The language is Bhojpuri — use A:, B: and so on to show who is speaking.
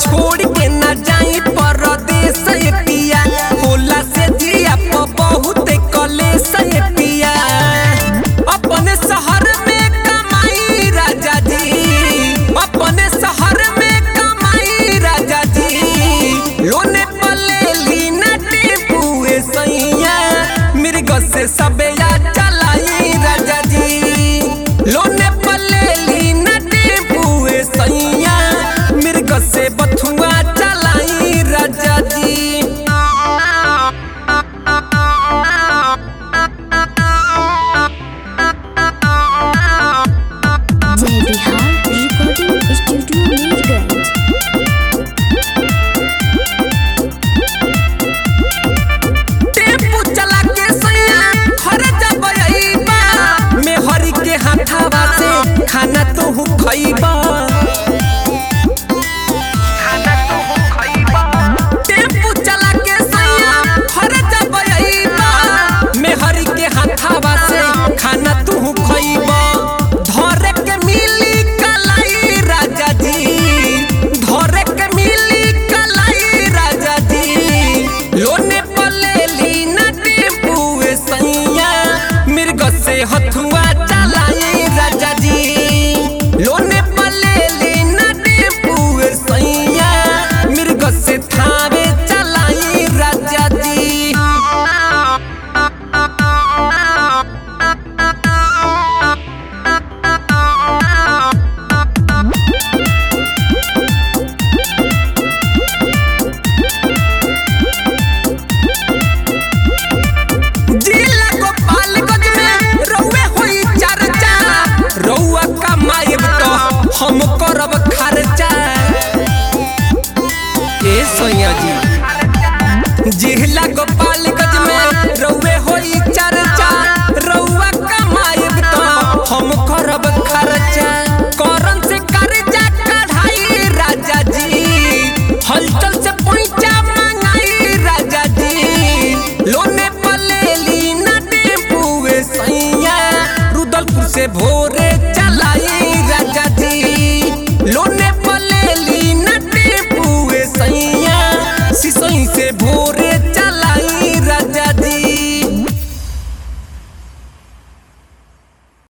A: छोड़ के ना जाई परदेस ये पिया होला से जिया प बहुत कलेस ये पिया अपने शहर में कमाई राजा जी अपने शहर में कमाई राजा जी लोने पले ली ना टेपुए सैया मिर्ग से सबया चलाई राजा जी लोने पले ली ना टेपुए सैया मिर्ग से बथुआ चलाई राजा जी
B: जय Bihar recording studio Mirganj
A: tempo चला के सैया घर जब अइबा मेहरी के हाथावा से खाना तू खइबा टेम्पू चला के सैया घर जब अइबा मेहरी के हाथावा से खाना तू खइबा धरे के मिली कलाई राजा जी धरे के मिली कलाई राजा जी लोने पले ली ना टेम्पुए सैया मिर्ग से हथुआ चलाई राजा जी लोने पले ली ना टेम्पुए सैया मिर्ग से थावे चलाई राजा जी जिला गोपालगंज में रउए होई चर्चा रउआ कमाएब तो हम करब खर्चा ए सैया जी जिला गोपालगंज में रउए होई चर्चा रउआ कमाएब तो हम करब खर्चा करन से कर्जा कढ़ाई राजा जी हलचल से पैसा मंगाई राजा जी लोने पले ली ना टेम्पुए सैया रुदलपुर से भोरे चलाई राजा जी लोने पले ली ना टेम्पुए सैया सिसई से भोरे